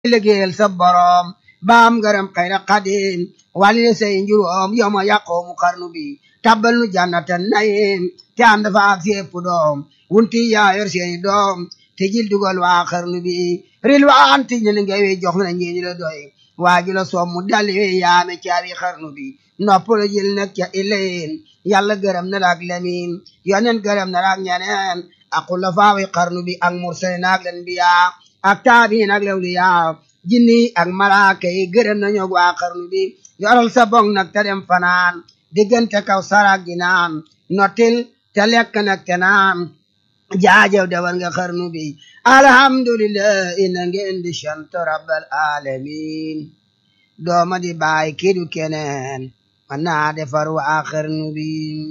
liggéeyal sa boroom baam ngërëm xayra xadim wali say njuróom yoma yaqoomu xarnu bi tabbal nu jannatan nayim te ànd fa ak sépp doom wunti yaa yor seeni doom te jil dugal waa xarnu bi ril waan ti ñu ngewi jox na ñeeni la doy waaju la soom mu dali wi yaame caabi xarnu bi nopp la jël nag ca ileen yàlla gërëm na la ak lemin yonen gërëm na la ak ñeneen aqul la faawi xarnu bi ak mursalin ak len biya ak taabiin ak lewliya jinni ak malaaka yi gërëm nañu waa xarnu bi yoral sa bong nag te dem fanaan diggante kaw sarak gi naan nottil te lekk nag te naan jaajew dewal nga xarnu bi alhamdulillah ina ngeen di sant rabbal alamin dooma di baay kidu keneen man naa defar waa xarnu bi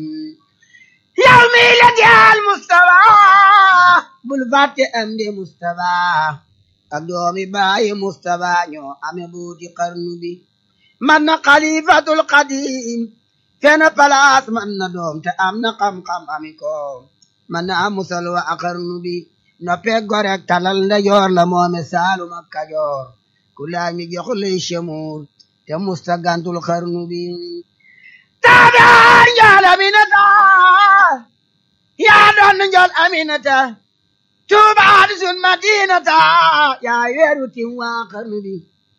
yow mi la jaal Mustafa bul fàtte am di Mustafa ak doomi baayi Mustafa ñoo ame buuti xarnu bi man na xalifatul xadim fena palaas man na doom te am na xam-xam ami ko man na musal wa a xarnu bi noppe gorek talal ndajoor la moome saalum ak kajoor ku laaj mi jox lay chemuur te musta gantul xarnu bi taadaan njool aminata yaa doon njool aminata tuubaat sun madinata yaa weeru tim waa xarnu bi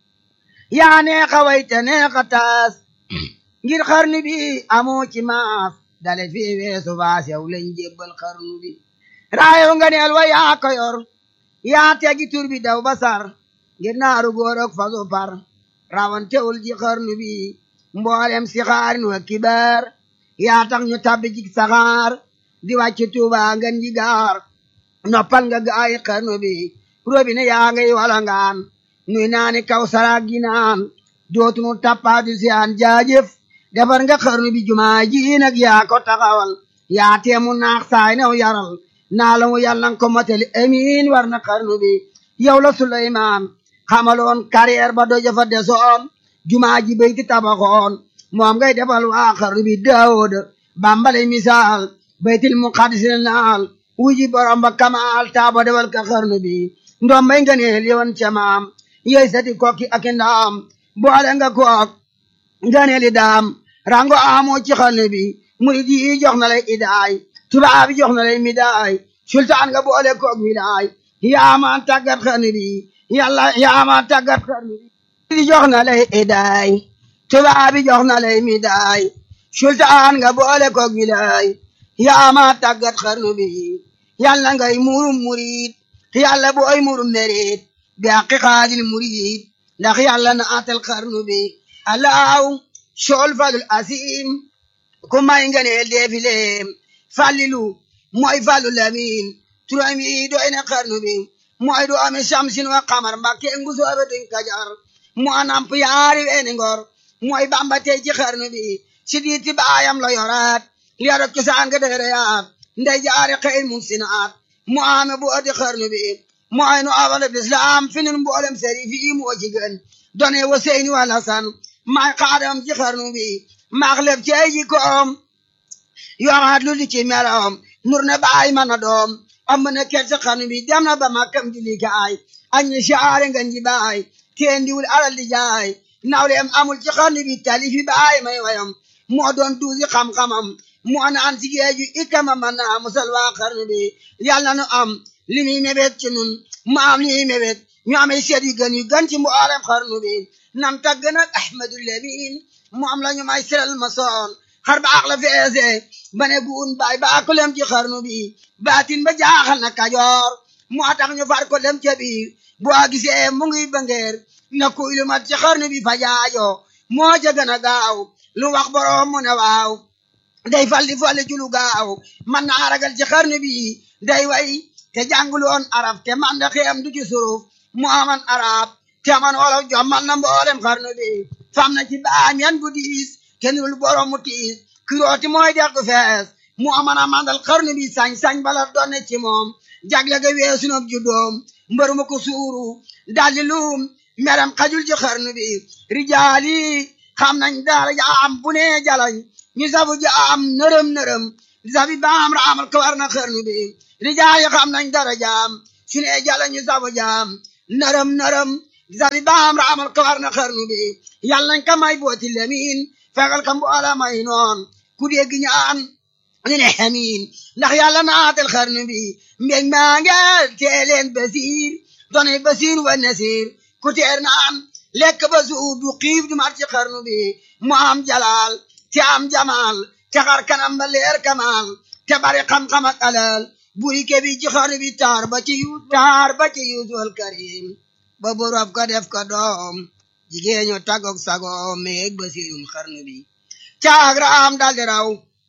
yaa neexa wayte neexa taas ngir xarnu bi amoo ci maas dale fi weesu baas yow lañ jébbal xarnu bi raayo nga neel wa yaa ko yor yaa tegi tur bi daw basar ngir naaru góor ak fasu par rawantewul ji xarnu bi mboolem si xaarin wa kibaar yaa tax ñu tabbi ci saxaar di wàcc tuuba ngan ji gaar noppal nga gaayi xarnu bi robine yaa ngay walangaan nuy naani kaw saraag gi naan dootunu tappaatu si aan jaajëf defar nga xarnu bi jumaa ji nag yaa ko taxawal yaa teemu naax saay new yaral naa la mu yàlla ko motali amiin war na xarnu bi yow la Suleymaan xamaloon carrière ba doja fa desoon jumaa ji bayti tabaxoon moom ngay defal waa xarnu bi Daawuda bambale misaal baytil muqaddis naal wuji borom ba kamaal taaba defal ka xarnu bi ndoom may nga neel yoon ca maam yey sati kokki ak ndaam boole nga kook nga neeli daam rango amoo ci xarnu bi murid yi jox na lay idaay tubaab yi jox na lay midaay sultaan nga boole kook midaay yaama tàggat xarnu bi yàlla yaama tàggat xarnu bi di jox na lay idaay tubaab yi jox na lay midaay sultaan nga boole kook midaay yaama tàggat xarnu bi yàlla ngay murum murid yàlla booy murum merit bi àqi xaadil murid ndax yàlla na atal xarnu bi alaaw sool falul asim ku may nga neel deefileem fallilu mooy fallu lamin turam yi doy na xarnu bi mooy du ame shamsin wa qamar mbakke ngu soobe duñ kajar moo namp yaari weeni ngor mooy bamba tey ci xarnu bi si diiti baayam la yoraat yaro cosaan nga dereyaat ndey jaari xëy mun sinaat mu ame bu adi xarnu bi mooy nu awal islam fi nun mboolem seri fi moo ci gën done wa seyni wal hasan maay xaadam ci xarnu bi maax lef ci ay jikkoom yoraat lu li ci meloom nur na baay mana doom am na ker ci xarnu bi dem na ba makkam di likaay añi saare nga nji baay teen diwul alal di jaay nawleem amul ci xarnu bi talifi baay may wayam moo doon duusi xam-xamam moo naan si géeju ikama man naa musal waa xarnu bi yàlla nu am li muy mébét ci nun mu am li muy mébét ñu amee seet yu gën yu gën ci mboolem xarnu bi nan tagg nag ahmadu lemin mu am la ñu may siral ma soon xar baax la feese ba ne guun baay baa ko lem ci xarnu bi baatin ba jaaxal na kajoor moo tax ñu far ko lem ca biir boo gisee mu ngi bangeer na kuy lu mat ci xarnu bi fa jaajo moo ca gën a gaaw lu wax boroom mu ne waaw day fal di fali ci lu gaaw man naa ragal ci xarnu bi day way te jàngul woon arab te man da xiyam du ci suruf mu aman arab te man wolof jom man na mboolem xarnu bi fam na ci baam yan bu diis te nul borom mu tiis kirooti mooy dex gu fees mu aman a mandal xarnu bi sañ-sañ bala doon ci moom jagle ga weesu nob ju doom mbëru ma ko suuru daldi luum meram xajul ci xarnu bi rijaali xam nañ dara jaam bu ne jalañ ñu sabu jaam nërëm nërëm sabi baam raamal ko war na xarnu bi rijaali xam nañ dara jaam su ne jalañ ñu sabu jaam nërëm nërëm gisabi baam raamal ko war na xarnu bi yàlla nañ ko may booti lemin fegal ka mboola may noon ku dégg ñaan ñu ne xamiin ndax yàlla naatal xarnu bi mbég maa nge teeleen basiir doonay basiir wa nasiir ku teer naan lekk ba suur du xiif du mar ci xarnu bi mu am jalaal te am jamaal te xar kanam ba leer kamaal te bari xam-xam ak alal buri ke bi ci xarnu bi taar ba ci yu taar ba ci yuusul karim ba borof ko def ko doom jigéen ñu tagok sagoom meeg basiirum xarnu bi caag raam daldi raw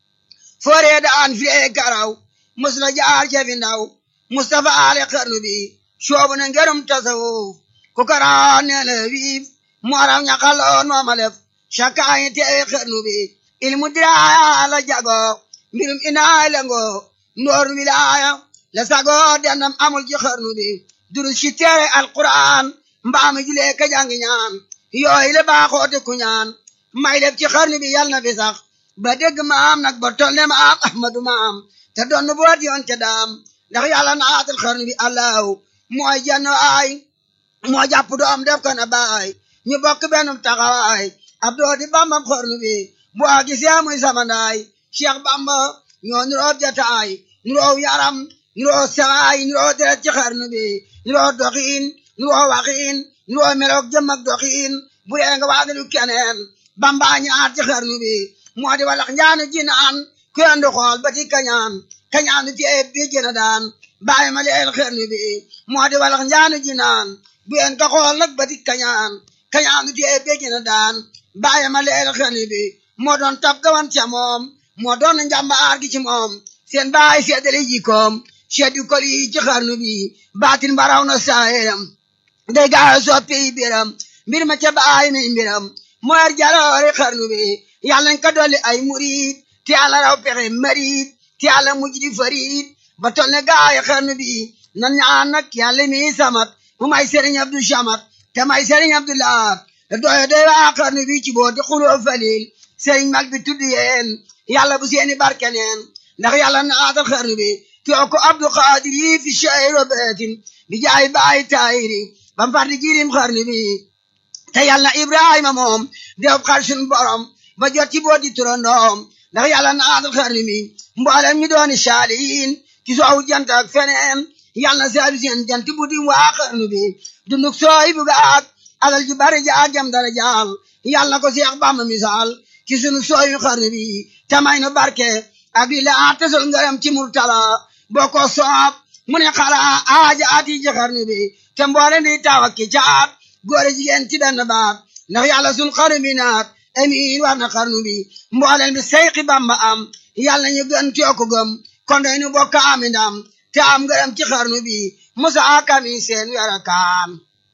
fooree daan fiyee karaw mus la jaar cefi ndaw Mustafa ale xarnu bi soobu na ngerum tasawuf ku karaan nee la wiif mu araw ñaxaloon mooma lef cakaayi tee xarnu bi ilmu diraaya la jago mbirum inaay lengo ndoor wilaaya la sago dendam amul ci xarnu bi durus ci teere alquran mbaami julee ka jangi ñaan yooyu la baaxoote ku ñaan may def ci xarnu bi yal na fi sax ba dégg maam nag ba toll ne maam ahmadu maam te doon boot yoon ca daam ndax yàlla naatal xarnu bi allahu mooy jenn ay moo jàpp doom def ko na baay ñu bokk benn taxawaay ab doo di bambam xarnu bi bu a gisee muy samandaay cheikh bamba ñoo nuroo jataay nuroo yaram nuroo sawaay nuroo deret ci xarnu bi nuroo doxiin nuroo waxiin nuroo meloog jëm ak doxiin bu yee nga waadalu keneen bamba ñaar ci xarnu bi moo di walax njaanu jinaan ku yendu xool ba ti kañaan kañaan du tee bi jëna daan bàyyi ma leel xarnu bi moo di walax njaanu jinaan bu yen ka xool nag ba ti kañaan kañaan du tee bi jëna daan bàyyi ma leel xarnu bi moo doon tab gawan ca moom moo doon njàmbaar gi ci moom seen baay seedale jikoom seddu kol yi ci xarnu bi baatin baraw na saayeram day gaaw soppi biram mbir ma ca baay mi mbiram mooy jaloore xarnu bi yàlla nañ ko dolli ay murid te yàlla raw pexe marid te yàlla mujj di farid ba tol ne gaay xarnu bi nan ñaan nag yàlla mi samat mu may sëriñ Abdu Samat te may sëriñ Abdu Lahat te doyo doy waa xarnu bi ci booti xuloo falil sëriñ mag bi tudd yeen yàlla bu seeni barke neen ndax yàlla naatal xarnu bi too ko Abdu Xaadir yi fi shayro beetin bi jaay baay taayiri bam fardi jirim xarnu bi te yàlla Ibrahima moom dew xar sun borom ba jot ci booti turandoom ndax yàlla naatal xarnu bi mboolem ñu dooni saalihin ci soowu jant ak feneen yàlla na saabi seen jant bu dim waa xarnu bi dunduk sooy bu gaag alal ju bari jaag jam dara jaal yàlla ko Seex Bamba misaal ci sunu sooyu xarnu bi tamay nu barke ak li la tesol ngërëm ci murtala boo ko soob mu ne xala aaja ati ci xarnu bi te mboole di taw ak ki caat góor jigéen ci benn baat ndax yàlla sun xarnu bi naat amiin war na xarnu bi mbooleen bi seyxi bamba am yàlla ñu gën tiyoko gëm kon day nu bokk ami ndam te am ngërëm ci xarnu bi musa kami seen wera kaan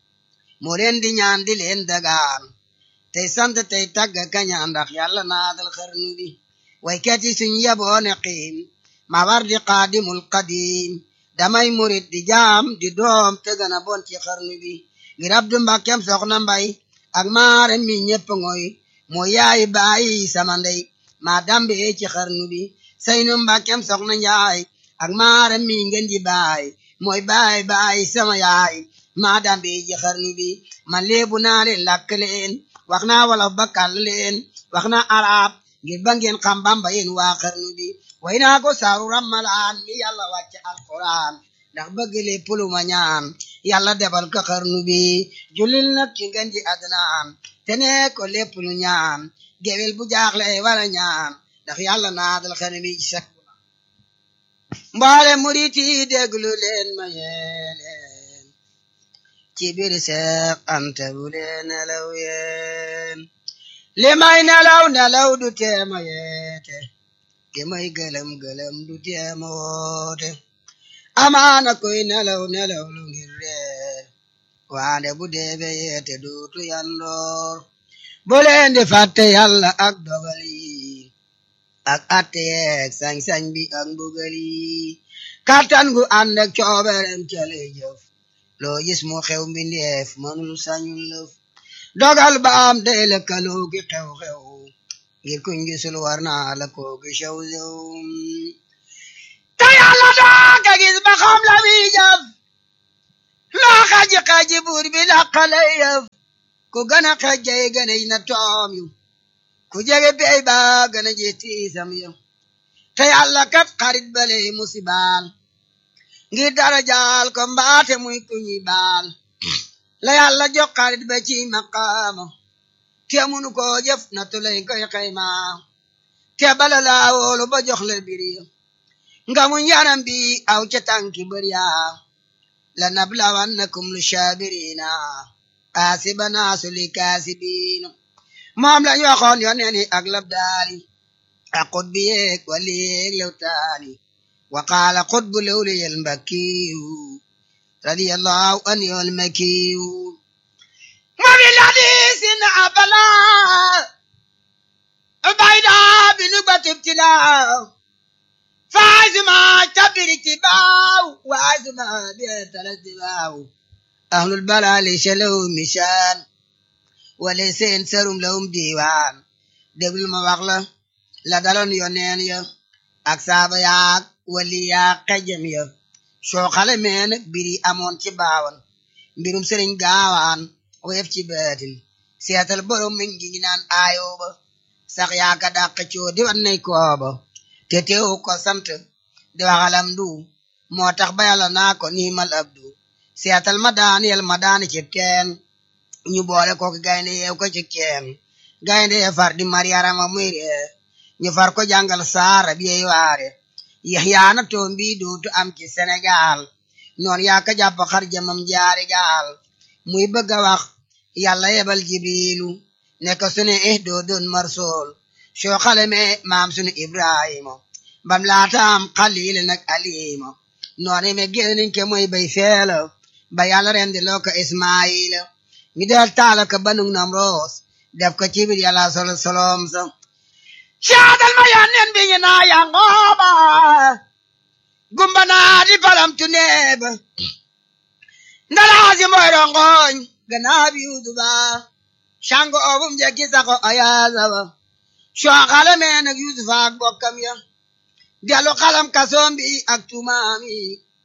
moo leen di ñaan di leen dagaan tey sant tey tagg kañaan ndax yàlla naatal xarnu bi waykat yi suñ yeboone xiim ma war di qaadimul qadim damay murit di jaam di doom te gën a bon ci xarnu bi ngir abdu mbàkkem soxna mbay ak maarem mi ñépp ngoy moo yaay bàyyi sama ndey maa dambe ci xarnu bi saynu mbàkkem soxna njaay ak maarem mi ngeen di baay mooy baay baay sama yaay maa dambe ci xarnu bi man léebu naa leen làkk leen wax naa wolof ba kàll leen wax naa arab ngir ba ngeen xam bamba yéen waa xarnu bi way naa ko saaru rammalaan mi yàlla wàcc alquran ndax bëgg lépp lu ma ñaan yàlla defal ko xarnu bi julil nag ci ngeen ji adnaan te ne ko lépp lu ñaan gewel bu jaaxle wala ñaan ndax yàlla naadal xarnu bi ci sak mboole murit yi déglu leen ma yéen ci biir Seex Anta bu leen nelaw yéen li may nelaw nelaw du teema yeete li may gëlëm gëlëm du teema woote amaana koy nelaw nelaw lu ngir reer waande bu deebe yeete duutu yandoor bu leen di fàtte yàlla ak dogal yi ak atte yeeg sañ-sañ bi ak mbugal yi kàttan gu ànd ak cooberem ca lay jëf loo gis mu xew mbindeef mënul sañul lëf dogal ba am day lëkkaloo gi xew-xew ngir kuñ gisul war naa la koo gi xew xew te yàlla daa ka gis ba xam la muy jëf loo xaji xaji buur bi laqale yëf ku gën a xajjay gën a na toom yu ku jege bey ba gën a je tiisam yu te yàlla kat xarit bale musibaal ngir dara jaal ko mbaate muy ku ñuy baal la yàlla jox xarit ba ci maqaama te munu ko jëf na tulay koy xayma te bala laa woolu ba jox la biri nga mu njaram bi aw ca tànki bër yaa la nablawannakum lu shaabirina asibana suli kaasibiin moom lañ waxoon yoneen yi ak labdaali ak xutbi yeeg wali yeeg lewtaani wa qaala xutbu lewliyel mbakkiyu radiyallahu an yol makiyu ma bi ladisin abala bayda binu batibtila faazuma tabiri tibaaw waazuma bietala tibaaw ahlul balali shalaw mishaan wala seen serum lawum diiwaan déglu ma wax la la daloon yoneen ya ak saaba yaak wali yaak xejam ya soo xale mee nag biri amoon ci baawan mbirum sëriñ gaawaan woyef ci beetin seetal borom mi ngi ngi naan aayooba sax yaaka dàq coo di wan nay kooba te teewu ko sant di waxalam du moo tax ba yàlla naa ko niimal abdu seetal ma daan yel ma daani ci teen ñu boole ko gaynde yeew ko ci keen gaynde ye far di mariyarama muy ree ñu far ko jàngal saara biyey waare yaxyaana toom bi dootu am ci Sénégal noon yaa ka jàpp xar jamam jaari gaal muy bëgg a wax yàlla yebal jibrilu ne ko sunu eh doo doon marsool soo xale me maam sunu ibrahima bam laataam xaliil nag alima noonu me génniñ ke mooy bay feela ba yàlla rendi loo ko ismaila ñu del taala ko banug nam roos def ko ci biir yàlla solo solom sa caadal ma yanneen bi ñu naa yangooba gumba naa di falam tu neeba ndalaasi mooy rongoñ ganaa bi yuusuba shango obum jekki sako ayaasaba soo xale mee nag yuusufa ak bokkam ya delu xalam kasoom bi ak tumaam yi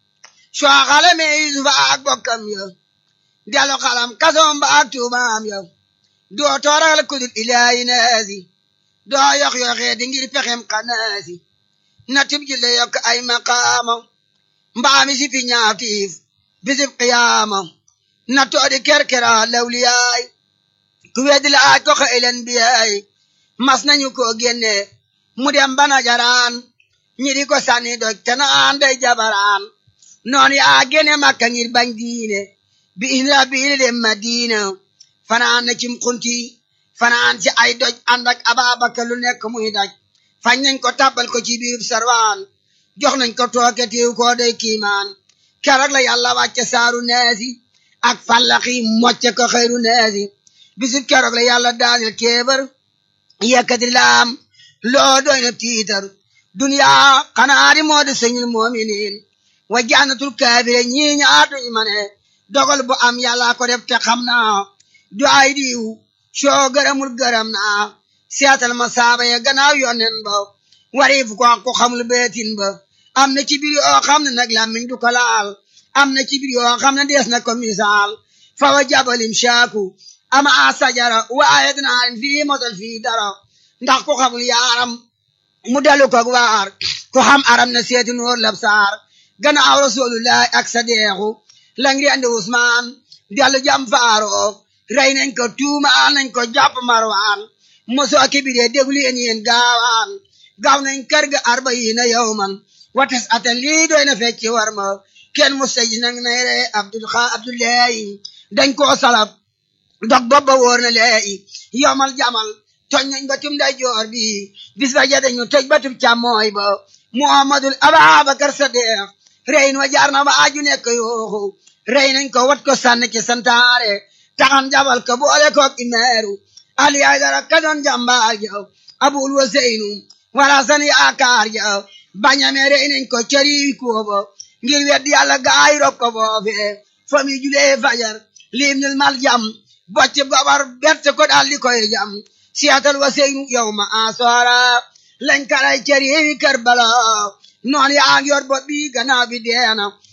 soo xale mee yuusufa ak bokkam ya delu xalam kasoom ba ak tumaam ya doo tooral kudul ilaahi naasi doo yox yoxee di ngir pexem xanaasi na tib jille yokk ay maqaama mbaami si fi ñaatiif bisib qiyaama na toodi kerkera lawliyaay ku weddi la aaj ko xëylen biyaay mas nañu ko génne mu dem bana jaraan ñi di ko sànni doj te naan day jabaraan noon yaa génne makka ngir bañ diine bi isra biili dem madina fanaan na cim xunti fanaan ci ay doj ànd ak ababakar lu nekk muy daj fañ nañ ko tàbbal ko ci biirub sarwaan jox nañ ko tooke tiiw koo day kiimaan keroog la yàlla wàcce saaru neesi ak fallaxi mocce ko xëyru neesi bisub keroog la yàlla daanil kéebar yekkati laam loo doy na tiitar duniyaa xanaa di moo di sëñul moominiin wa jannatul kaafire ñii ñaar duñ ma ne dogal bu am yàlla ko def te xam naa du ay diw soo gërëmul gërëm naa seetal ma saaba ya gannaaw yonnen ba wariif ko ko xamul beetin ba am na ci biir yoo xam ne nag làmmiñ du ko laal am na ci biir yoo xam ne dees na ko misaal fa wa jabalim shaaku ama a sajara waaye dinaa fii mosal fii dara ndax ku xamul yaaram mu dalu ko waar ku xam aram na seeti noor lab saar gannaaw rasulullahi ak sadeexu la ngi andi Usmaan dellu jam faaroo rey nañ ko tuumaal nañ ko jàpp marwaan mosoo kibiree déglu yéen yéen gaawaan gaaw nañ kër ga arbayiina yawman wates atan lii doy na fecci war ma kenn mustaji nag nay re abdul xa abdullahi dañ koo salab dog bobba wóor na leeyi yomal jamal toj nañ batum day joor bi bis ba ja dañu toj batum càmmooy ba muhammadul ababakar sadiq reyin wa jaar na ba aju nekk yooxu rey nañ ko wat ko sànni ci santaare taxan jabal ko boole koog imeeru ali ay dara ka doon jàmbaar ja abul waseynu wala san yaakaar ja bañame rey nañ ko cari kooba ngir weddi yàlla gaay rob ko foofe fami julee fajar lim nil mal jam bocc gobar berte ko daal di koy jam siyatal waseynu yow ma asoora lañ kalay cari karbala noon yaa ngi yor bopp bi gannaaw bi deena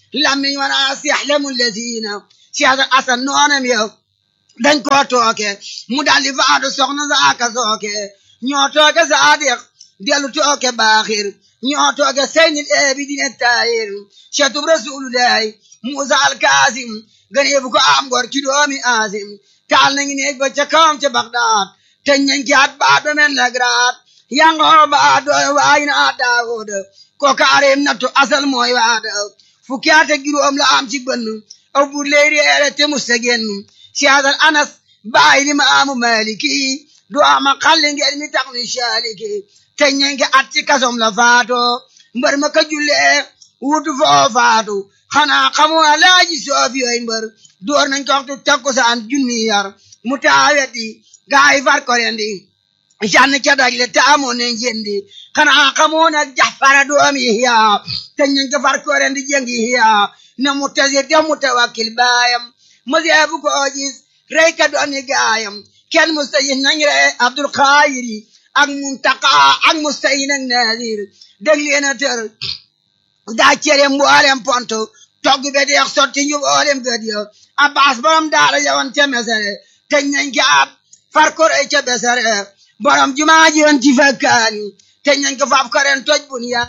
lammiñ wana siyaxlemu lazina siyaasa asan noonam yow dañ koo tooke mu daldi faatu soxna saaka sooke ñoo tooke saadiq dellu tooke baaxir ñoo tooke seynil eebi dine taayir cetub rasulullahi musa alkaasim ganeebu ko am gor ci doomi aasim taal nañu neeg ba ca kawam ca bagdaad teñ nañ ci at baat ba men lagraat yangoo baat dooy waayina a daawooda ko kaareem nattu asal mooy waada fukki at ak juróom la am ci bënn aw bur ley reere te musta génn siyaasal anas bàyyi li ma amu maliki du ama xalli ngeen mi tax ni saaliki teñ nañ ko at ci kasom la faato mbër ma ka jullee wutu foo faatu xanaa xamoo alaaji soofi yooyu mbër door nañ ko waxtu takkusaan junni yar mu taaweti gaay far ko rendi jann ca dagle te amoon nañ jendi xanaa xamoo nag jaxfara doomi hiya te nañ ko far ko rendi jengi hiya na mu tasir te mu tawakkil baayam mu seebu ko gis rey ka dooni gaayam kenn mustayin nañ re abdul xaayiri ak muntaka ak mustayin ak nadir dégg leen a tër daa cere mboolem ponto togg be deex sotti ñu mboolem gëd yo abbas borom daara yawan ca mesere teñ nañ ko ab far ko rey ca besere borom jumaa ji woon ci fakkaani teñ nañ ko faaf karen toj bun ya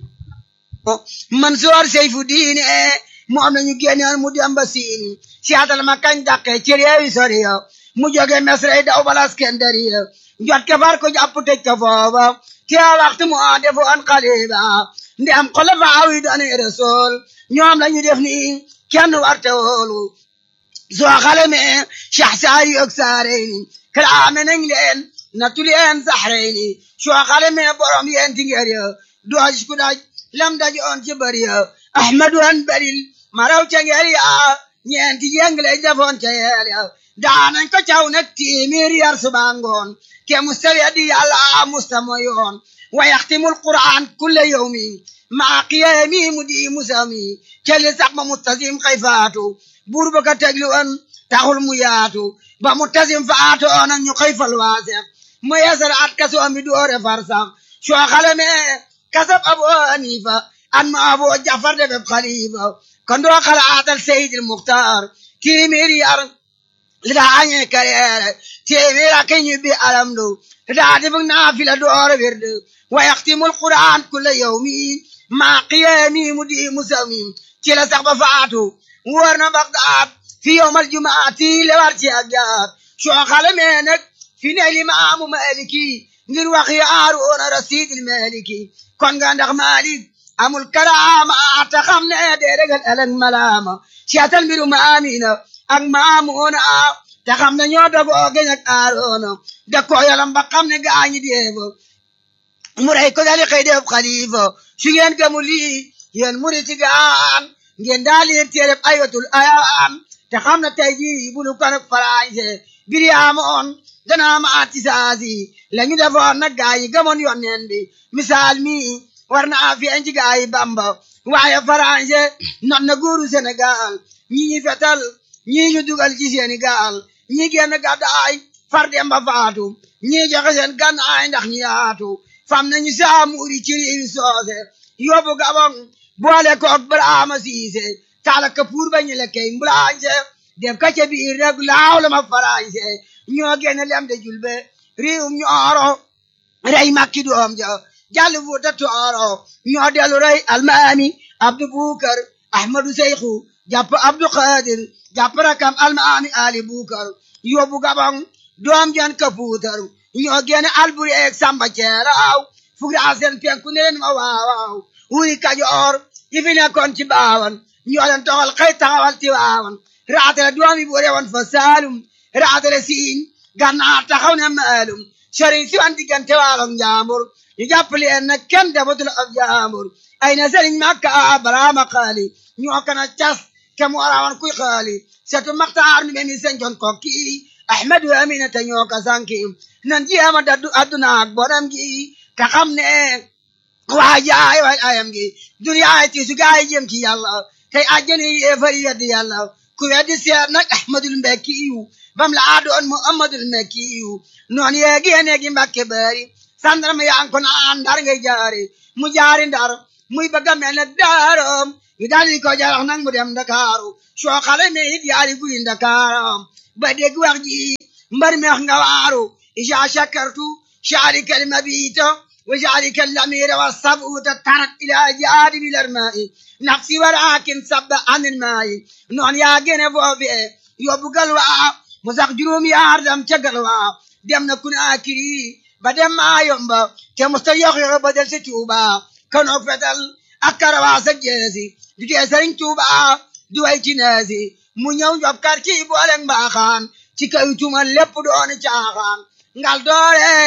Mansoor Seyfu diine moom nañu génnoon mu dem ba siini siyaatal ma kañ dàqe ci réewi sori yo mu jóge mesre daw bala Iskandari yo jot ke far ko jàpp tëj ko foofa te waxtu mu a defoon xaliba ndem xulafaa yi doon rasul ñoom lañu def ni kenn warte woolu soo xalame Cheikh Saari ak Saareyni kalaame nañ leen nattu leen Saxreyni soo xalame borom yeen tingeer ya dooj ku daj lam daj on ci bari ya Ahmadu an baril maraw ca ngeer ya ñeenti jeng lañ defoon ca yeel ya daanañ ko caw nag tiimir yar suba ngoon ke mustawi di yàlla musta moyoon wa yaxtimul Qur'an kulle yawmi maa qiyaami mu di musami kelli sax ba mustasim xay faatu buur ba ka tegli woon taxul mu yaatu ba mustasim faatu oona ñu xëy fal waasex mu yeesal at kaso mi doore far sax soo xalame kasab abu hanifa an ma abu jafar de beb xalifa kon doo xalaatal seydil muxtaar tiimir yar li daa añee kareere téeméer ak ñu bi alamdu li daa defug naafila doore wirde wa yaxtimul qur'an kulla yawmi maa qiyaami mu di musawmi ci la sax ba faatu wóor na Bagdaad fi yowmal jumaati le war ci ak jaar soo xalamee nag fi ne limaamu maliki ngir wax yaaroona rasidil maliki kon nga ndax malik amul karaama ta xam ne dee regal ëllëg malaama siyaatal mbiru maamina ak maamuuna ta xam ne ñoo dogoo geñ ak aaroona da ko yalam ba xam ne gaañi deefo mu rey ko dali xëy def xalifa su ngeen gëmu lii yéen muriti gaan ngeen daal leen téereb ayatul ayaan te xam ne tey jii bulu kan ak farañse biri amoon dana ma ati saasi la ñu defoon nag gaa yi gëmoon yonneen bi misaal mi war na feeñ ci gaa yi bamba waaye farañse not na guuru Sénégal ñi ñi fetal ñi ñu dugal ci Sénégal ñi génn gàddaay far dem ba faatu ñi joxe seen gànnaay ndax ñi yaatu fam nañu saamuuri ci réewi soose yóbbu gabon boole koog Brahma Siise taala ka puur ba ñu lekkee mbulaañse def ka ca biir rek laaw la ma farañse ñoo génn lem de julbe réewum ñooro rey makki doom ja jàll fuuta tooro ñoo dellu rey almaami abdu bukar ahmadu seyxu jàpp abdu xaadir jàpp rakam almaami ali bukar yóbbu gabon doom jan ka puutar ñoo génn alburi eeg samba ceeraaw fugra seen penku neen ma waawaaw wuri kajoor yi fi nekkoon ci baawan ñoo leen toxal xëy taxawal ti waawan raatale doomi bu rewoon fa saalum raatale siin gannaar taxaw ne maalum sëriñ si wan diggante waalom njaambur ñu jàpp leen nag kenn defatul ab njaambur ay na sëriñ makka baraama xaali ñoo kana cas ke mu arawan kuy xaali setu maxtaar nu meni sencoon kokki ahmadu aminata ñoo ka sanki nan jeema daddu adduna ak bonam gi te xam ne waa jaay waay ayam gi duniyaay ti su gaay jëm ci yàlla tey àjjana yi fari yeddi yàlla ku weddi seet nag ahmadul mbekki yu bam la doon muhammadul mbekki yu noon yeegi yeneegi mbàkke bari sandarma yaa ko naan ndar ngay jaari mu jaari ndar muy bëgg a mel ne daaram yu daal di ko jarax nag mu dem Ndakaaru soo xale me it yaari guy Ndakaaram ba dégg wax ji mbar meex nga waaru isa shakartu شعرك المبيت وجعلك الأمير والصبوت ترك إلى جانب الماء نفسي ولكن صب عن الماء نون يا جنب وفي يبقى الوا مسق جروم يا أردم تقلوا دم نكون آكري بدم ما يومبا كمستيق بدل ستوبا كانوا فتل أكروا سجيزي دي سرين توبا دوي جنازي mu ñëw job kar ci booleng mbaaxaan ci kaw tuma lépp doon caaxaan ngal doore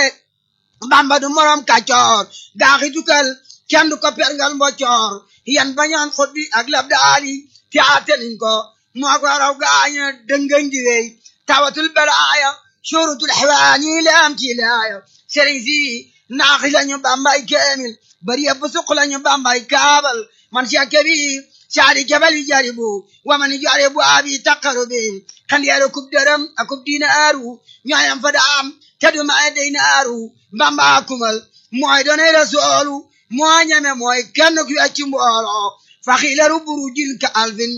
bamba du morom kàccoor gaaxi dukal kenn du ko pergal mboccoor yan bañaan xot bi ak lab daali te ateliñ ko moo ko raw gaaña dëngañ di wey tawatul balaaya surutul xewaani leam ci laaya sëriñ si naaxi lañu bambay keemil bari yëpp suq lañu bambay kaabal man si kebi saadi kebal yi jaribu waman jaribu abi taqaru bi kan yero kub dërëm akub dinaaru ñooyam fa daam teddu ma dey naaru bamba kumal mooy doonay rasoolu moo ñeme mooy kenn ku wecci mboolo faxilaru burujil ka alfin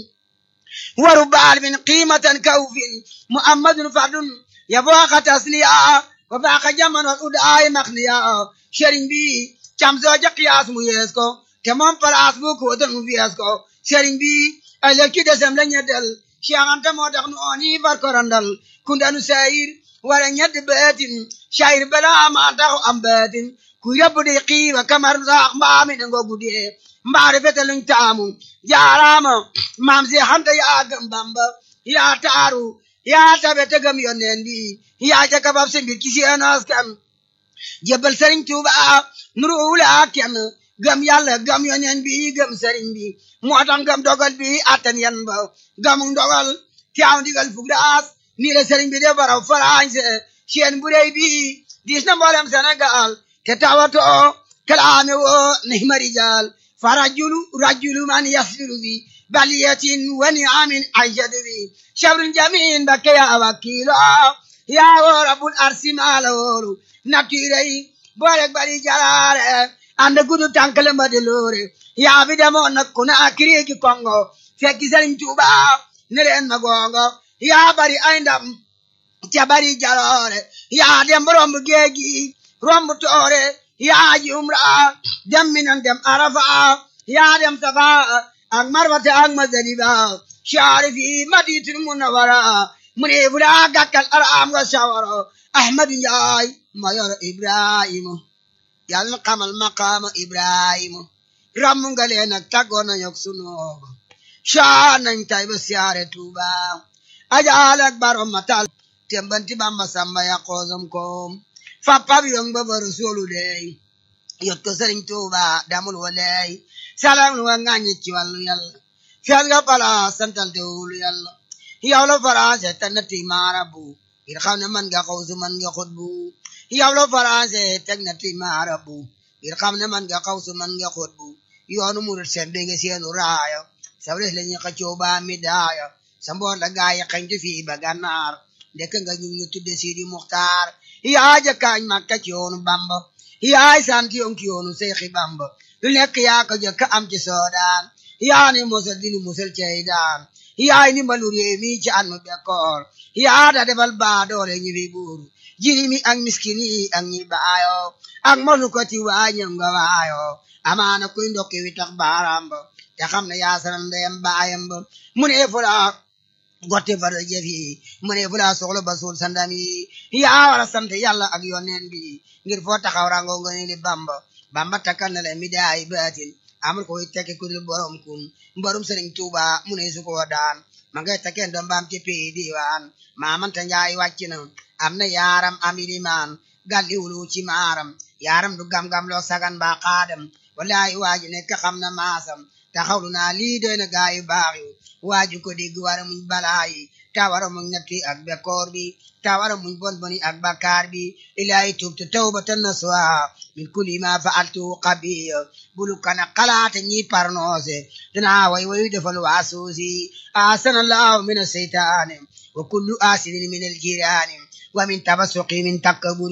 waru baalfin qiimatan kawfin muhammadun fardun yabooka tasliya wa faaka jaman wal udaay maxniya sëriñ bi cam sooja qiyaas mu yees ko te moom palaas bu ko wotan mu fiyees ko sëriñ bi ëllëg ci desem la ñeddal Cheikh Anta moo tax nu ooni far ko randal kundanu sayir wala ñedd beetin sayir bala ma taxu am beetin ku yóbbu di xiiba kamar saax mbaami ne ngogu dee mbaari fete luñ taamu jaaraama maam si xanta yaa gëm bamba yaa taaru yaa tabe te gëm yonneen bi yaa ca kabab si mbir ci seen askan jébbal sëriñ Tuuba nuru wula kenn gëm yàlla gëm yonneen bi gëm sëriñ bi moo tax gëm dogal bi attan yan ba gëmu dogal teew ndigal fug daas nii la sëriñ bi de baraw farañse seen bu rëy bi diis na mboolem Sénégal te tawatoo kalaame woo nihma rijal fa rajulu rajulu man yasbiru bi baliyatin wa niamin aishadu bi shabrun jamin bakke ya wakilo ya woo rabbul arsi maala wooru nattuirey boolek bari jalaare anda gudu tankale mbade loore yaa bi demoon nag ku na akiriki kongo fekki sëriñ Tuuba ne leen ma gongo yaa bari ay ndam ca bari jaloore yaa dem romb géeji romb toore yaa ji umra dem minan dem arafa yaa dem safa ak marwata ak mazaliba sharifi maditul munawara mu ne fula gàkkal araam nga sawaro ahmadu njaay mayor ibrahima yàlla na xamal maqaama ibrahima ramu nga leen ak tàggoon nañu ak sunu shaa nañ tay ba siyaare tuuba ajaal ak barom matal tembanti bamba samba ya koosam koom fappab yong ba ba rasulu dey yot ko sëriñ tuuba damul waley salam lu wa ŋàññi ci wàllu yàlla fiat nga pala santal te wulu yàlla yow la faransé te nati maarabu ngir xam ne man nga xawsu man nga xutbu yow la faransé teg nati maarabu ngir xam ne man nga xawsu man nga xutbu yoonu murit seen dégg seenu raaya sabres la ñuy xëccoo ba mi daaya sa mboor la gaay yi xañtu fii ba gànnaar ndekk nga ñu ñu tudde Sidi Muxtaar yaa jëkkaañ Makka ci yoonu Bamba yaay sant yoon ki yoonu Seexi Bamba lu nekk yaa ko jëkk am ci soodaan yaa ni musal dinu musal cey daan yaay ni mbalu réew mi ci an mu bekkoor yaa da defal baa doole ñi fi buuru jiri mi ak miskin yi ak ñi baayo ak mosu ko ti waañam nga waayo amaana kuy ndokki wi tax baaraam ba te xam ne yaa sanal ndeyam baayam ba mu ne fula gotte fara jëf yi mu ne fula soxla ba suul sandam yi yaa war a sant yàlla ak yoneen bi ngir foo taxaw rango nga ne li bamba bamba takkal na la mi daay baatin amul koy tekki ku dul borom kun mborum sëriñ tuuba mu ne su ko daan ma ngay takkeen doom baam ci pii diwaan maamanta njaay wàcc na am na yaaram am ilimaan galli wulu ci maaram yaaram du gam-gam loo sagan ba xaadam wallahi waaji nekk xam na maasam taxawlu naa lii doy na gaa yu baax yi waaju ko dégg wara muñ balaa yi ta wara muñ natti ak bekkoor bi ta wara muñ bon boni ak bakkaar bi ilaahi tubtu tawbatan nasuha min kulli ma fa'altu qabiya bulu kana xalaate ñi parnoose dinaa way wayu defal waasuusi asanallahu min aseytaane wa kullu asidin min aljiraani wa min tabasuqi min takkaburi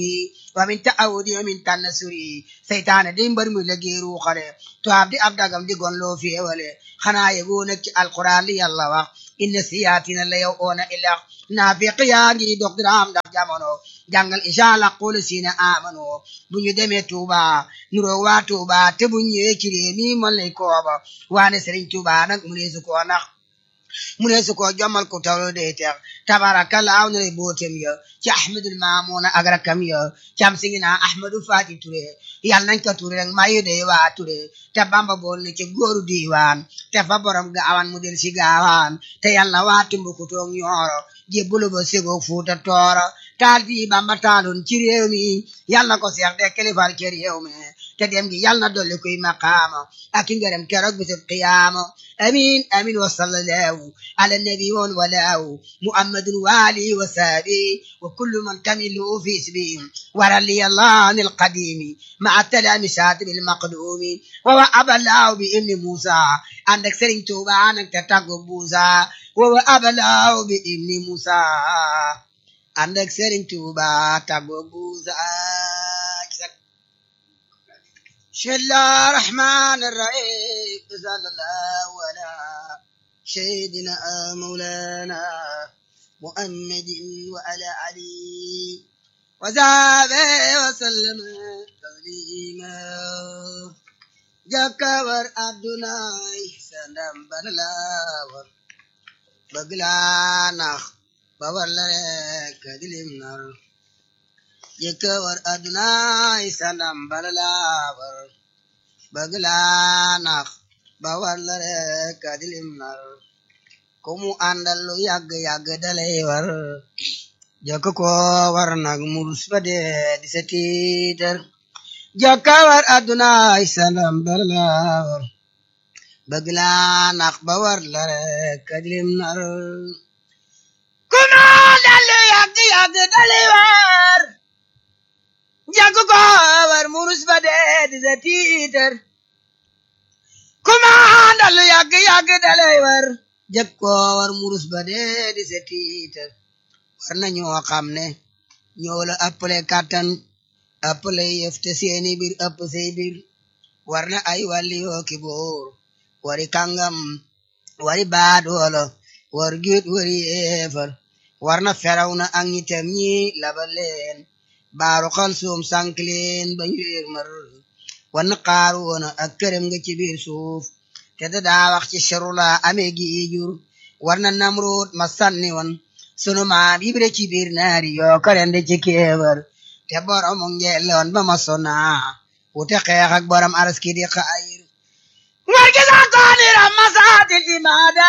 wa min ta'awudi wa min tannasuri seytaane di mbër mu la géeru xale tubaab di ab dagam di gon loo féewale xanaa yegoo nag ci alquran li yàlla wax inna siyaatina la yow oona ilax naafiq yaa ngi dog diraam ndax jamono jàngal isha laqul siina amano bu ñu demee Tuuba nuroo waa Tuuba te bu ñëwee ci réew mi mën lay kooba waane Sëriñ Tuuba nag mu neesu koo nax mu neesu koo jommal ko tawlo day teex tabarakallah na lay bootem ya ci ahmadul maamuna ak rakam ya cam si ngi naa ahmadu fati ture yàlla nañ ko ture rek mayu day waa ture te bamba bool na ci góoru diiwaan te fa borom gaawaan mu del si gaawaan te yàlla waa tumbukutoog ñooro jébbulu ba segoo fuuta tooro taal bii bamba taaloon ci réew mi yàlla na ko seex de kilifal ci réew mi te dem gi yàlla na dolli kuy maqaama ak i ngërëm keroog bisub qiyaama amin amin wa sallallahu ala nabi woon walaaw muhammadun waali wa saabi wa kullu man tamilu fi isbi warali allah an alqadimi maa talamisati bilmaqdumi wa wa abalaaw bi ibni musa ànd ak sëriñ tuuba nag te tàggu buusa wa wa abalaaw bi ibni musa ànd ak sëriñ tuuba tàggu buusa بسم الله الرحمن الرحيم صلى الله على سيدنا مولانا محمد وعلى علي وصحبه وسلم تسليما جكور عبدنا سندم بنلاور بغلانا بورلك دلمنر jëkkëwar aduna sandam balalaawar bëgg laa nax ba war la rek adilim nar ku mu àndal lu yàgg-yàgg dalay war jëkk ko war nag murus ba dee di sa tiitar jëkkëwar aduna sandam balalaawar bëgg laa nax ba war la rek adilim nar ku mu àndal lu yàgg-yàgg dalay war jàkk ko war murus ba dee di sa tiitar kumaandal yàgg yàgg dalay war jàkk ko war murus ba dee di sa tiitar war na ñoo xam ne ñoo la ëppale kàttan ëppale yëf te seeni bir ëpp say bir war na ay wàlli yoo ki boor wari kàngam wari baadoola war giit wari yeefar war na feraw na ak ñitam ñi labal leen baaru xal suum sànk leen ba ñu réer mar wan xaaru woon ak këram nga ci biir suuf te da daa wax ci sharula amee gi jur war na namroot ma sànni woon sunu maam ibre ci biir naari yoo karende ci kéebar te borom ngeeloon ba ma sona wute xeex ak borom araski di xaayir war gi sax kooniram masaatil imaada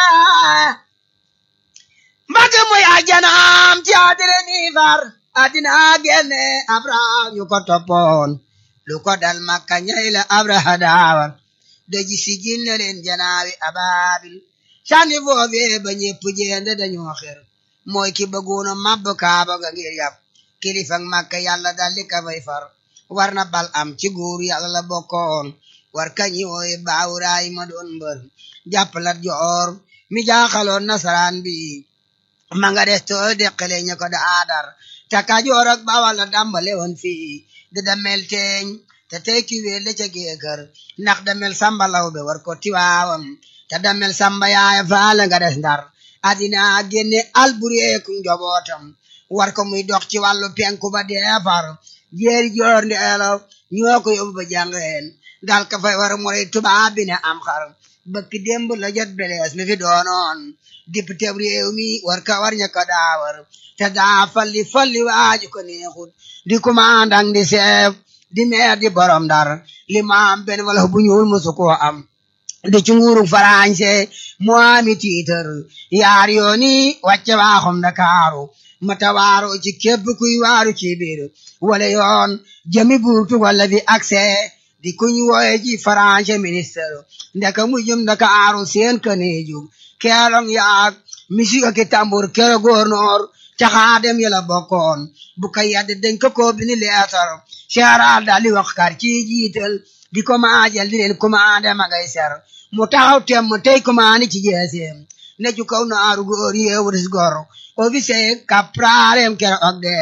mbagg muy ajanaam ci adire ni far adina genne abraham yu ko toppoon lu ko dal makka ñay la abraha daawar doji si jinne leen janaawi ababil sànni foofee ba ñépp jeende dañoo xer mooy ki bëggoona mabb kaaba ga ngir yàpp kilifak makka yàlla daldi ka fay far war na bal am ci góor yàlla la bokkoon war kañi wooye baawuraay ma doon mbër jàppalat joor mi jaaxaloon nasaraan bi ma nga des too deqale ña ko da aadar te Kajoor ak Bawal la dàmbale woon fii di damel teeñ te tey ki wéel la ca géekër ndax damel samba law be war ko tiwaawam te damel samba yaaya faale nga des ndar adina génne albureeku njobootam war ko muy dox ci wàllu penku ba deefar jeeri joor ndeelo ñoo ko yóbbu ba jàngeen dal ka fay war mooy tubaab bi ne am xar bëkk démb la jot belees mi fi doonoon député réew mi war ka war ña ko daawar te daa falli falli waaju ko neexut di commandant di chef di maire di borom dar li ma am benn wala bu ñuul musu ko am di ci nguuru farañse mu ami tiitar yaar yooni wàcce waaxum Ndakaaru mata waaro ci képp kuy waaru ci biir wala yoon jëmi buurtu wala fi accès di kuñ wooye ci farañse ministre ndeka mu jëm Ndakaaru seen kaneeju keelong yaag misik ak tambur kero gouverneur caxaadem yala bokkoon bu ka yadde dañ ko ko bini leetar seeraal daal di wax kar ci jiital di ko maajal di leen commandé ma ngay ser mu taxaw tem tey commandé ci jeeseem ne ju kaw naaru góor yeewuris gor officier kapraalem kero ak de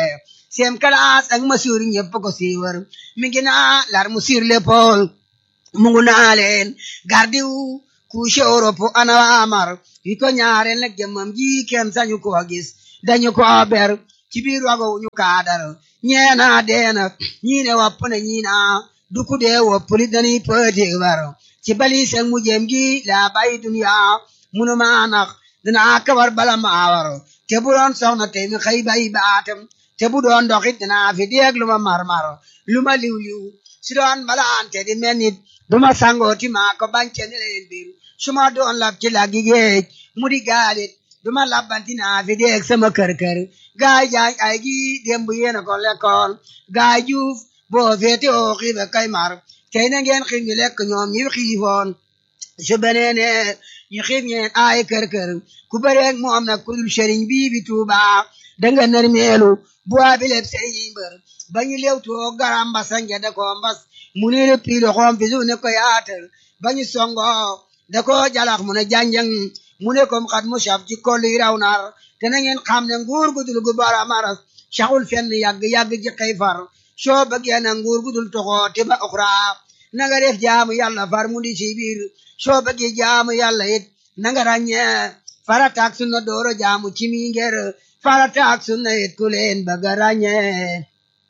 seen kalaas ak masuur ñëpp ko siiwar mi ngi naa lar mu sur l'épaule mu ngu naa leen gardiw couche Europe ana amar yi ko ñaareel nag jëmmam ji kenn sañu ko gis dañu ko ber ci biir wago ñu kaadar ñeena deena ñii ne wopp na ñii naa du ku dee wopp li dañuy pëti bar ci bali seen mu jëm gi laa bàyyi dunya munu maa nax dinaa kabar bala maa war te bu doon soxna tey mi xëy bàyyi baatam te bu doon doxit dinaa fi deeg lu ma marmar lu ma liw liw si doon malaante di mel nit du ma sangooti maa ko bànce ne leen biir su ma doon lab ci laggi géej mu di gaalit du ma labbanti naa fi deeg sama kër kër gaay jaay ay gi démb yéena ko lekkoon gaay juuf boo féete oo xiife kay mar tey na ngeen xiif ñu lekk ñoom ñi xiifoon su beneene ñu xiif ñeen ay kër kër ku bëreeg moom nag ku dul sëriñ bii bi tuuba danga nar meelu bu abi leb sëriñ mbër ba ñu lew too garam mbasa nge da ko mbas mu ne le piilo xoom fi su ne ko yaatal ba ñu songo da ko jalax mu ne janjang mu ne kom xat mu saf ci kolli raw nar te na ngeen xam ne nguur gudul gu bara maras saxul fenn yàgg yàgg ji xëy far soo bëggee na nguur gudul toxoo te ba oxra na nga def jaamu yàlla far mu di ci biir soo bëggee jaamu yàlla it na nga ràññee farataak sunna dooro jaamu ci mi ngir farataak sunna it ku leen bëgg a ràññee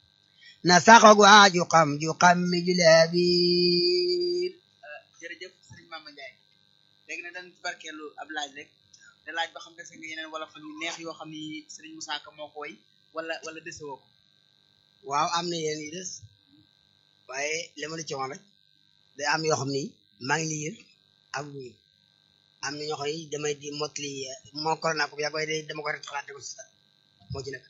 na saxog waa ju xam ju xam mi julee biir jërëjëf sëriñ Mama Ndiaye léegi nag dañ ci barkeelu ab laaj rek te laaj ba xam dese nga yeneen wala fan yu neex yoo xam ni sëriñ Moussa Ka moo ko woy wala wala dese woo ko waaw am na yéen yi des waaye li ma la ci woon rek day am yoo xam ni maa ngi liir ak wuyu am na ñoo xam ni damay di motli moo corona ko yaa koy day dama ko rek xalaate ko si sa moo ci nekk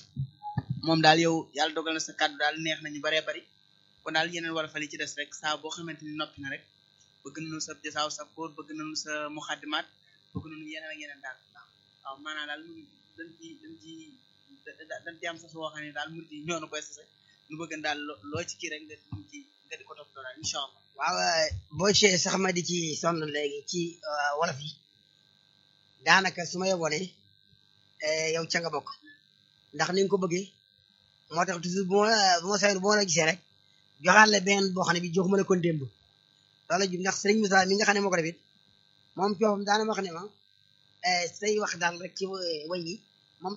moom daal yow yàlla dogal na sa kàddu daal neex nañu baree bari kon daal yeneen wala fan yi ci des rek saa boo xamante ni noppi na rek bëgg nañu sa jasaaw sa kóor bëgg nañu sa muxaddimaat bëgg nañu yeneen ak yeneen daal waaw maanaam daal mu dañ ci dañ ci dañ ci am sa soo xam ne daal mu di ñoo na koy sase nu bëgg daal loo ci kii rek nga di ci nga di ko toppatoo daal incha allah waaw boo ci sax ma di ci sonn léegi ci wolof yi daanaka su ma yeboo ne yow ca nga bokk ndax ni nga ko bëggee moo tax toujours bu ma bu ma sayoon bu ma la gisee rek joxaat la benn boo xam ne bi joxuma la kon démb loolu jub ndax sëriñ Moussa mi nga xam ne moo ko defit moom coofam daana ma wax ne ma say wax daal rek ci way yi moom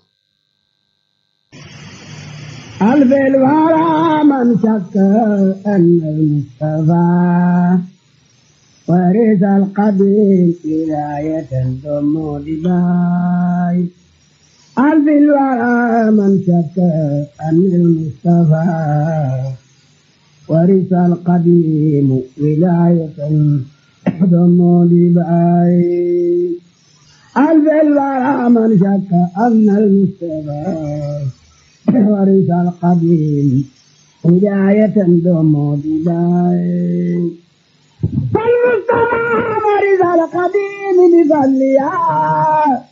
ألف الورى من شك أن المصطفى ورث القبيل ولاية ثم دباي ألف الورى من شك أن المصطفى ورث القديم ولاية ثم دباي ألف الورى من شك أن المصطفى ورث القديم هداية دوم بداية فالمصطفى ورث القديم بفضلها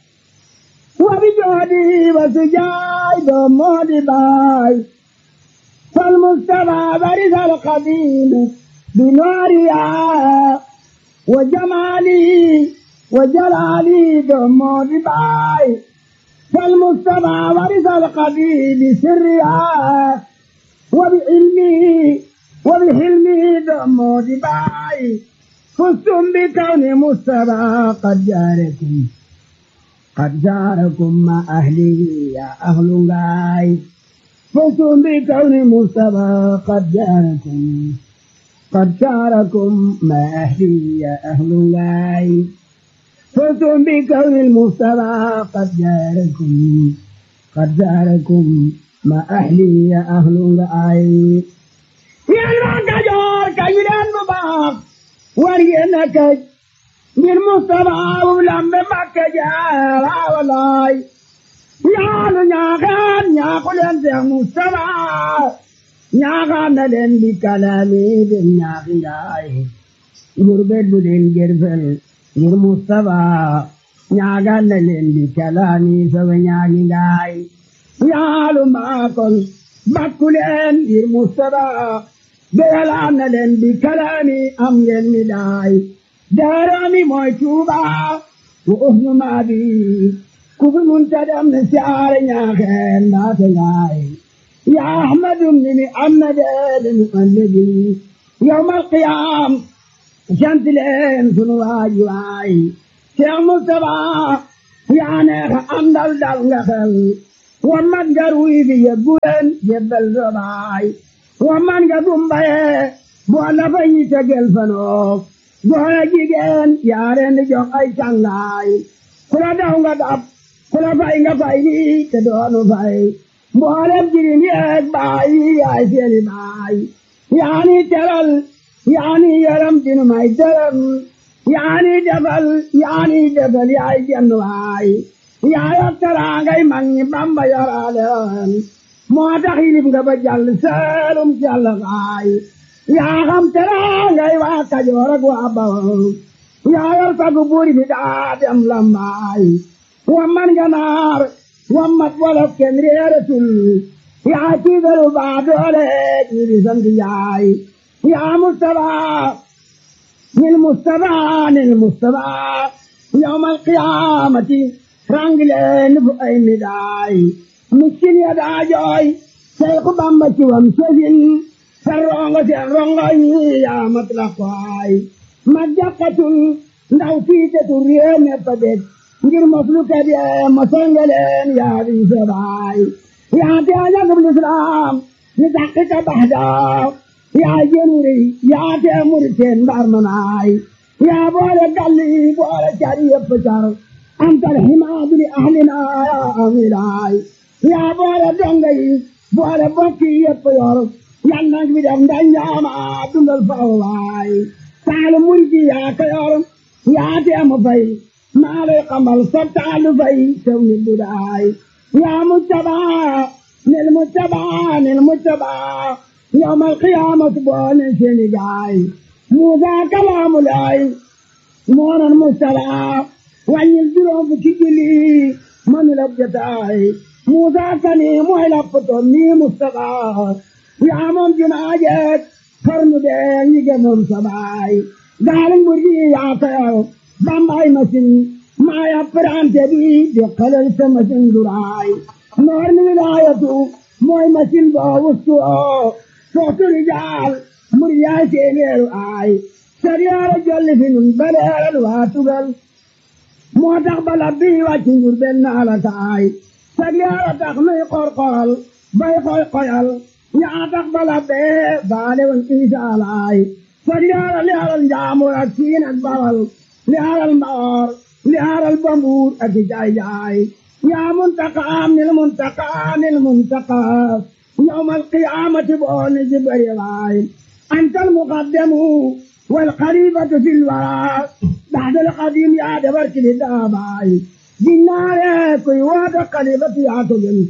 وبجهده وسجاي دوم بداية فالمصطفى ورث القديم بنورها وجماله وجلاله دوم بداية فالمجتمع ورث القبيل بسرها وبعلمه وبحلمه دم دباي فزتم بكون مصطفى قد جاركم قد جاركم مع أهله يا أهل غاي فزتم بكون مصطفى قد جاركم قد جاركم مع أهله يا أهل غاي فزتم بكون المصطفى قد جاركم قد جاركم ما أهلي يا أهل الآي يا المكجور كيدان مباق ورينك من مصطفى ولم مكجار ولاي يا نياغان يا قلن يا مصطفى ñaaxaan na leen di kalaami dem ñaaxi ngaay ngurbet bu leen gerfel ngir Mustapha ñaagal na leen di kalaami sawe ñaagi ngaay yaalu maakol bakku leen ngir Mustapha beyalaan na leen di kalaami am ngeen mi daay daarami mooy Tuuba wo ohnu maabi ku fi munta dem ne siyaare ñaaxeen naate ngaay يا أحمد من محمد المؤلد يوم القيام شمس لين سنو واي واي شيخ مصطفى يا نيخ أندل دل نخل ومن جروي في يبولن جبل زباي ومن جدوم باي بوالا فاي تجل فنوك بوالا جيجين يارين جوك أي شانغاي كلا داونغا داب كلا فاي فاي تدونو فاي mboolem jirim yeeg baay yaay seeni baay yaani teral yaani yaram dinu may dërëm yaani defal yaani defal yaay jenn waay yaay ak teraangay mag ñi bamba yoraleen moo tax yilib nga ba jàll seelum jàll waay yaa xam teraangay waa kajoor ak waa bawol yaa yor sagu buuri bi daa dem lambaay wa man nga naar wammat wolof kenn réeratul yaa tiigalu baa doole ñi di sant yaay yaa Mustafa nil Mustafa nil Mustafa yawmal qiyaamati rangileen fu ay midaay miskin ya daa jooy Seexu Bamba ci wam sësin sa rongo seen rongo yi yaa mat la koy ma jàkkatul ndaw tiitatul réew mépp a dégg ngir moslu kebe mosengeleen yaa di sebaay yaa te ajagub lislaam ni taxika baxda yaa jenuri yaa te muriteen mbar manaay yaa boole galli boole cari yëpp car antal himaadu li ahlina yaa amilaay yaa boole donga yi boole bokki yëpp yor yal nag bi def ndanjaama dundal fawaay taalu murji yaa ka yor yaa te mu fay maa lay xamal sa taalu fay sew ni budaay yaa mujtabaa nil mujtabaa nil mujtabaa yawmal qiyaamati boole seeni gaay Muusaa kalaamu laay moonan mujtabaa wàññil juróom fukki julli manu la jotaay Muusaa kani mooy lappatoon nii mujtabaa yaa moom jumaa jeeg xarnu bee ñi gëmoon sa baay gaali mbur gi yaa kayaw bambay machine maa yapparante bi di xalal sa machine duraay noor mi wilaayatu mooy machine boo wustu oo sootu rijaal mbur yaay seeneeru aay sariyaara jolli fi nun baleeral waa tugal moo tax bala bii wàcc njur benn ala taay sariyaara tax nuy qorqoral bay koy koyal yaa tax bala bee baale woon isaalaay sariyaara li alal njaamur ak siin ak bawal li alal mbaor li alal bambuur ak i jaay jaay yaa muntaqaam nil muntaqaa nil muntaqaa yawmal qiyaamati booni jibari waay antal muqaddamu wal xalifatu fil waraa baxdal qadim yaa dabar kili daabaay jinnaare kuy waata xalifatu yaa ko gën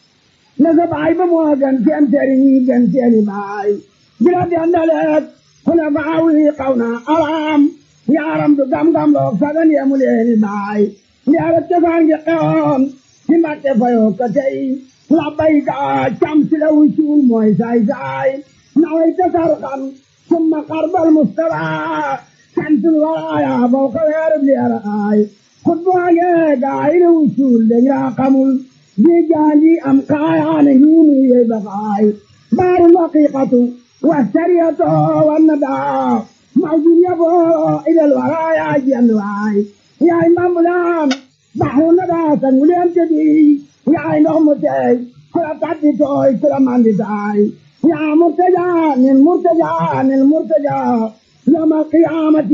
na sa baay ba moo gën seen sëriñ yi gën seeni baay bila dendaleek kuna baawi qawna araam yaaram du gam-gam loog sagan yemu leeni baay yaara cosaan gi xewoon ci mbàkke fayoo ka tey labbayka cam si la wucuul mooy saay saay naway tasar xam summa xarbal mustafa santul waraaya bow ka weerub leera aay xutbaage gaay la wucuul dañ raa xamul ji jaandi am kaayaane hiinu yey bakaay baaru laqiqatu والسرية والندى موجود يبو إلى الورايا جنواي يا إمام بلام بحر الندى سنولين تبي يا إمام متي كلا تعدي توي كلا ماندي تاي يا مرتجى من مرتجى من مرتجى يوم القيامة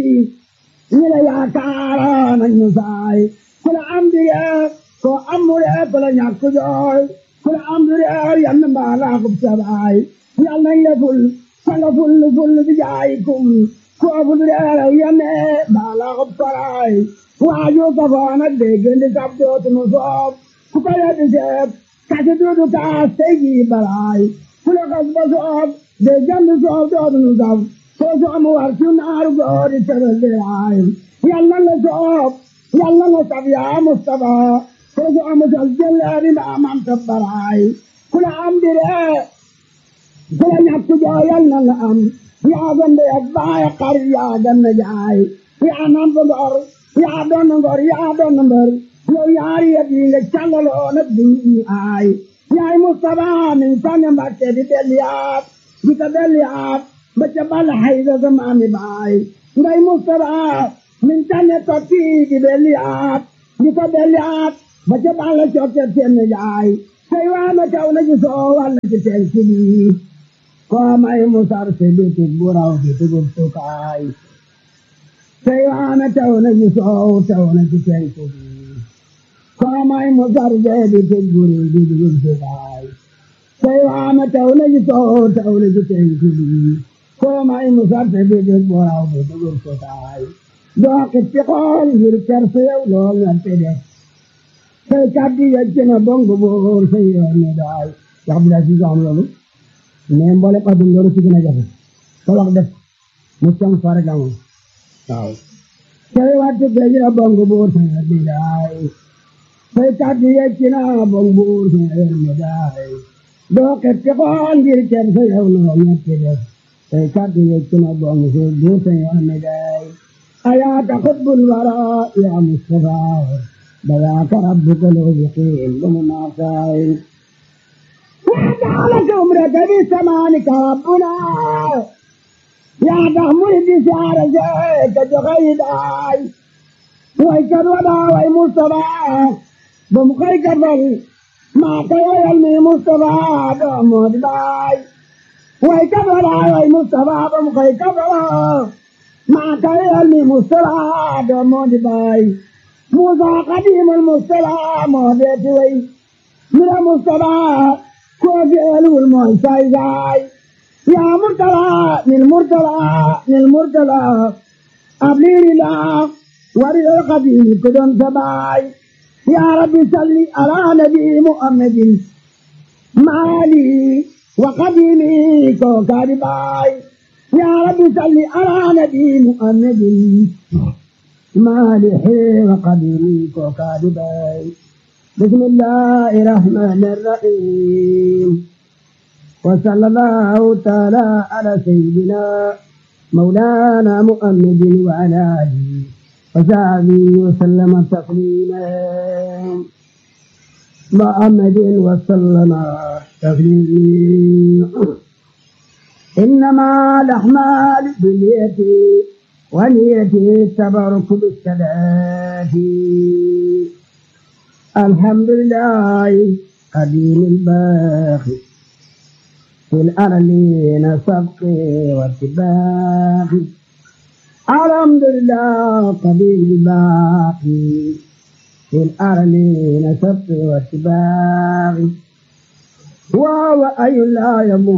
إلى يا كارا من نساي كلا أمدي كو أمري كلا نيكو جوي كلا أمدي ينبع لاقب سباي yal nañ la ful sanga ful ful bi jaayikum koo ful reeraw yame baala xob karaay waaju ka foona déggandi sab dootunu soob ku ko yeddi seeb kasi duudu kaas tey jii balaay fu la xas ba soob déggandi soob dootunu sab soo soomu war ci naaru goori tëral deyaay yal na la soob yal na la sab yaa Mustafa soo soomu sal jëleeri mbaa mam tabbaraay ku la am diree kula ñàkk jooyal na la am yaa gande ak baay xar yaa ganna jaay yaa namp ngor yaa doon ngor yaa doon mbër yow yaari yet yi nga càllaloo nag duñ aay yaay Mustafa min sànni Mbàkke di delliyaat di ko delliyaat ba ca bal hayda sa maami baay ngay Mustafa min sànni tokki di delliyaat di ko delliyaat ba ca bal cokke seen jaay say waana caw na ci soo walla ci seen sibi koo may musar se bitig bu raw bi tugub sukaay say waana caw na ci soo caw na ci seen sibi koo may musar se bitig bu raw bi tugub sukaay say waana caw na ci soo caw na ci seen sibi koo may musar se bitig bu raw bi tugub sukaay doo xippi xool ngir kersa yow lool nga te def say kàddu yegg na bongo boor say yoon ne daay wax bi daal si am loolu mais mboolem adduna loolu si gën a jafe sa wax def mu song fare gamu waaw say wattu géej na bongo boor say yoon ne daay say kàddu yegg na bongo boor say yoon ne daay doo xetti xool ngir kenn sa yow lool nga te def say kàddu yegg na bongo boor say yoon ne daay ayaata xutbul wara ya Mustafa بذاك ربك الوثقين بمناصائر وجعلك عمرك بسمانك ربنا يا تحمل بشعر زيك جغيداي ويكد ودا وي مصطفى بمخيك فل ما كي يلمي مصطفى دومود باي ويكد ودا وي مصطفى بمخيك فل ما كي يلمي مصطفى دومود باي موسى قديم المصطفى مهديت وي من المصطفى كوفي الو المعساي جاي يا مرتلى من المرتلى من المرتلى أبليني لا ورد القديم كدن سباي يا ربي صلي على نبي محمد مالي وقديمي كوكاري باي يا ربي صلي على نبي محمد مالح وقديري وكاذبي بسم الله الرحمن الرحيم وصلى الله تعالى على سيدنا مولانا محمد وعلى آله وصحبه وسلم تسليما محمد وسلم تسليما إنما الأعمال باليد ونيتي التبرك بالصلاة الحمد لله قديم الباقي في الأرلين سبق واتباق الحمد لله قديم الباقي في الأرلين سبق واتباق وهو أي لا يموت